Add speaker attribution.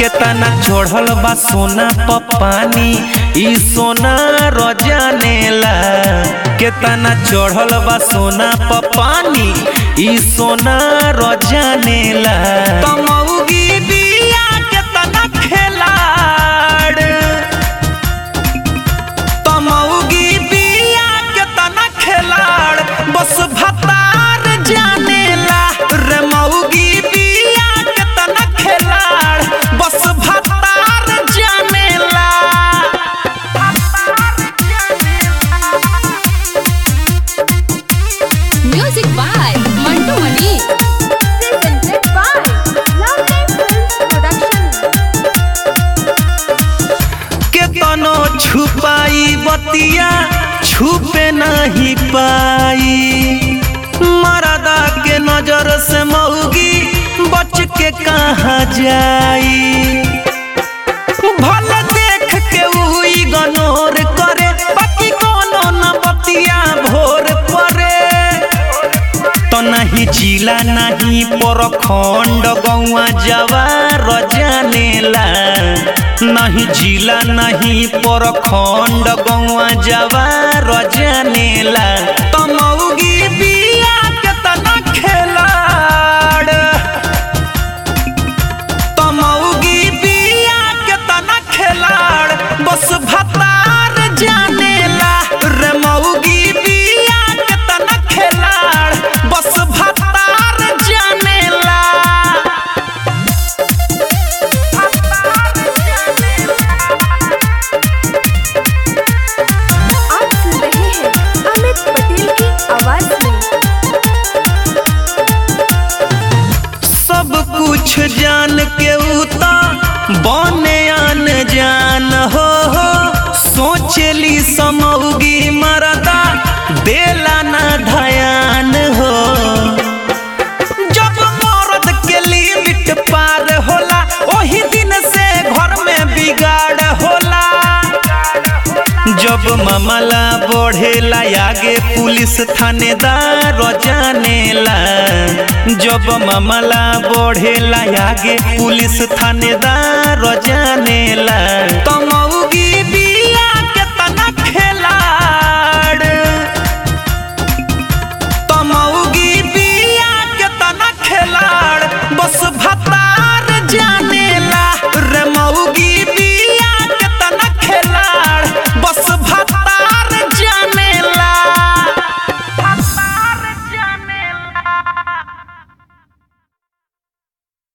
Speaker 1: केतना चढ़ल बा सोना प पानी ई सोना रजानेला केतना चढ़ल बा सोना प पानी ई सोना रजानेला तमौगी बिया केतना खेलाड़ तमौगी बिया केतना खेलाड़ बस भतार जानेला रे मौगी बिया केतना खेलाड़ बस भतार जानेला
Speaker 2: Music by Mantu Mani.
Speaker 3: Presented by Loveline Films Production.
Speaker 1: केतनो छुपाई बतिया छुपे नहीं पाई मरदा के नजर से मौगी बच के कहाँ जाई भले देख के उ इग्नोर करे बाकी कोनो न बतिया भोर परे तो नहीं जिला नहीं परखंड गौआ जवार जानेला नहीं जिला नहीं परखंड गौआ जवार जानेला तमौगी बिया केतना खेलाड़ तमौगी बिया केतना खेलाड़ बस भतार जानेला रे मौगी बिया केतना खेलाड़ बस भतार जानेला
Speaker 3: आप सुन रहे हैं अमित पटेल की आवाज में
Speaker 1: सब कुछ जान के उता बने आन जान हो हो सोचली समौगी मरदा देला ना धयान हो जब मर्द के लिमिट पार होला ओही दिन से घर में बिगाड़ होला जब मामला बढ़ेला आगे पुलिस थानेदार जानेला जब मामला बढ़ेला आगे पुलिस थानेदार जानेला तमौ